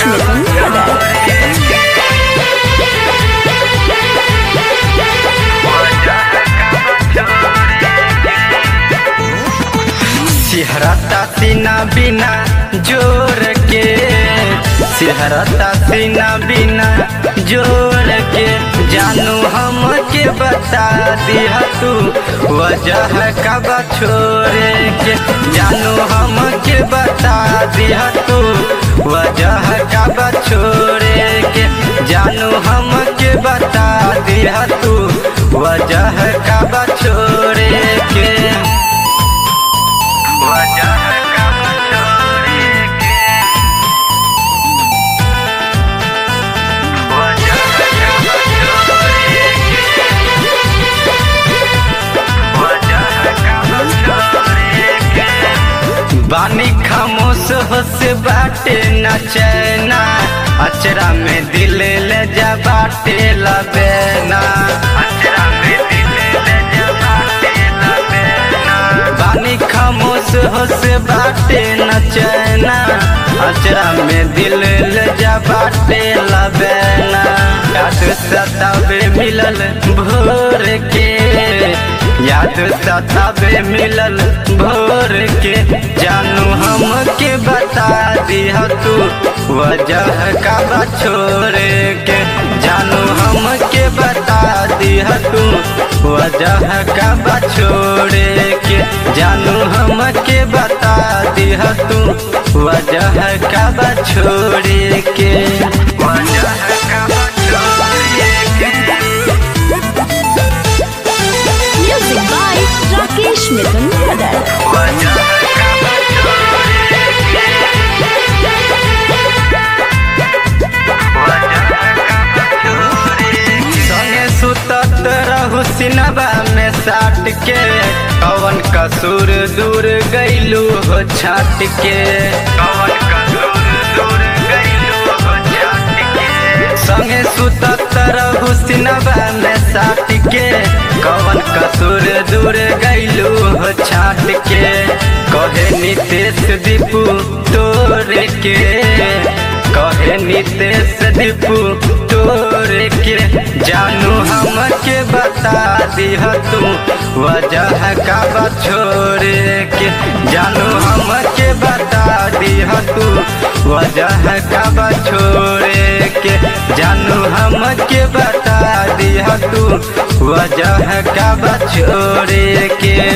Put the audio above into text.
Mitten Brother. सिहरता सीना बिना जोर के सिहरता सीना बिना जोर के जानू हम के बता दिया तू वजह कब छोड़े के जानू हम के बता दिया तू वजह कब छोड़े के जानू हम के बता दिया तू वजह कब छोड़े के वजह कब छोड़े के वजह कब छोड़े के वजह कब छोड़े के बानी खामोश होश बाटे न चैना अचरा में दिल ले जा बाटे लबेना अचरा में दिल ले जा बाटे लबेना बानी खामोश होश बाटे न चैना अचरा में दिल ले जा बाटे लबेना याद सतावे मिलल भोर के याद सतावे मिलल भोर के जानू हम के बता दिया तू वजह का बा छोड़े के जानू हम के बता दिया तू वजह का बा छोड़े के जानू हम के बता दिया तू वजह का बा छोड़े के वजह का बा छोड़े के Music by Rakesh Mitten Brother. वजह का बा छोड़े के संगे सुतत रहू सिनबा में साट के कवन कसूर दूर गईलू हो छाट के कवन कसूर दूर गईलू हो छाट के संगे सुतत रहू सिनबा में साट के कवन कसूर दूर गईलू हो छाट के कहे नितेश दीपू तोरे के कहे नितेश दीपू तोरे के जानू हम के बता दिया तू वजह का बा छोड़े के जानू हम के बता दिया तू वजह का बा छोड़े के जानू हम के बता दिया तू वजह का बा छोड़े के